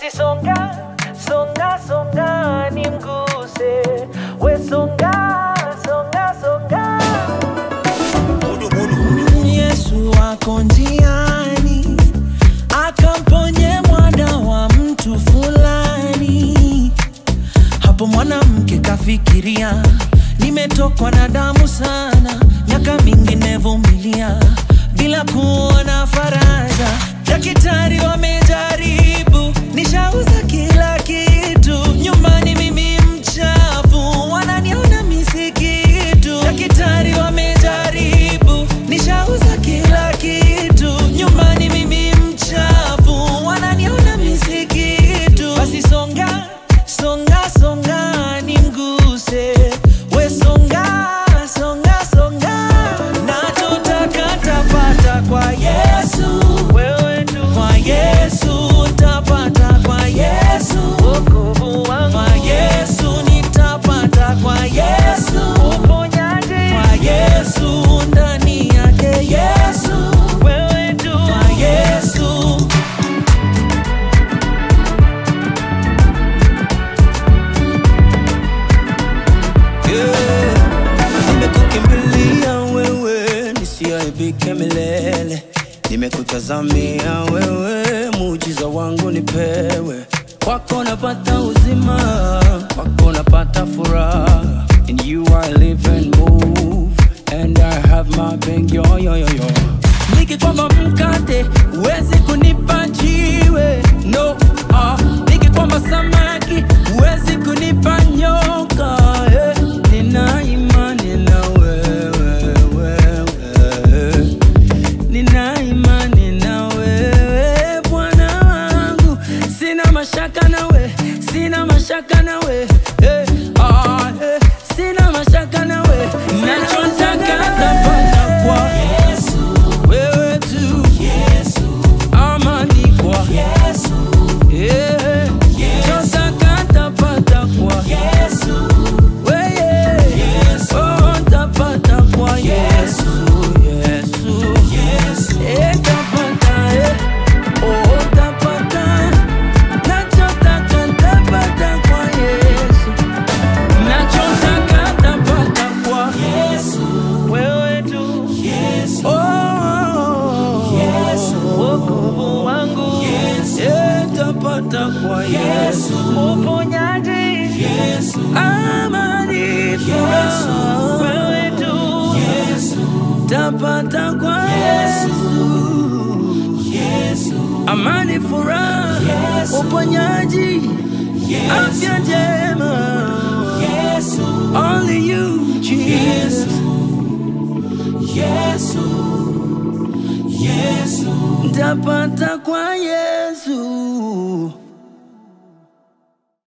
basi songa songa songa nimguse we songa songa songa Yesu ako njiani akamponye mwana wa mtu fulani. Hapo mwanamke kafikiria, nimetokwa na damu sana, miaka mingi nevumilia bila kuona faraja. Daktari wamejaribu, nishauza kila kitu, nyumbani mimi mchafu, wananiona misikitu. Daktari wamejaribu, nishauza kila kitu, nyumbani mimi mchafu, wananiona misikitu. Basi songa songa songa nimguse, we songa songa songa, nachotaka tapata kwa Yesu, wewe tu kwa Yesu tapata kwa Yesu, wokovu wangu kwa Yesu nitapata kwa Yesu, uponyaji kwa Yesu ndani yake Yesu, wewe tu kwa Yesu Yeah. Nimekukimbilia wewe nisiaibike milele, nimekutazamia wewe, muujiza wangu nipewe. Kwako napata uzima, kwako napata furaha. In you I live and move, and I have my being yo yo yo yo. Nikikwamba mkate huwezi kunipa jiwe, no ah. Nikikwamba samaki huwezi kunipa nyoka eh. Nina imani na wewe, wewe. Nina imani na wewe Bwana wangu, sina mashaka nawe, sina mashaka nawe eh, ah, eh, sina mashaka nawe, nachotaka tapata kwa Yesu, wewe tu Yesu, amani kwa Yesu, eh, nachotaka tapata kwa Yesu, wewe Yesu, oh, tapata kwa Yesu, Yesu, Yesu, eh, tapata eh, oh, tapata nachotaka tapata kwa Yesu, nachotaka tapata kwa Yesu, wewe tu oh, Yesu, wokovu wangu eh, tapata kwa Yesu, uponyaji amani, furaha wewe tu tapata kwa Yesu, amani, furaha, uponyaji, afya njema, only you Jesus. Tapata kwa Yesu.